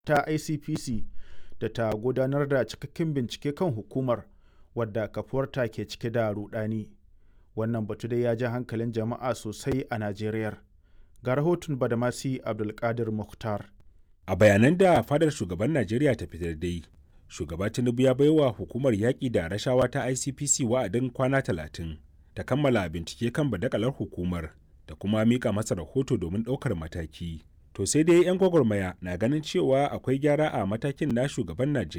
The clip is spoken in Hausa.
ta icpc da ta gudanar da cikakken bincike kan hukumar wadda kafuwarta ke cike da rudani wannan batu dai ya ja hankalin jama'a sosai a najeriya ga rahoton badamasi abdulkadir mukhtar a bayanan da fadar shugaban najeriya ta fitar dai shugaba tinubu ya baiwa hukumar yaƙi da rashawa ta icpc wa'adin kwana talatin ta kammala bincike kan badakalar hukumar da kuma mika masa rahoto domin ɗaukar mataki to sai dai 'yan gwagwarmaya na ganin cewa akwai gyara a matakin na shugaban najeriya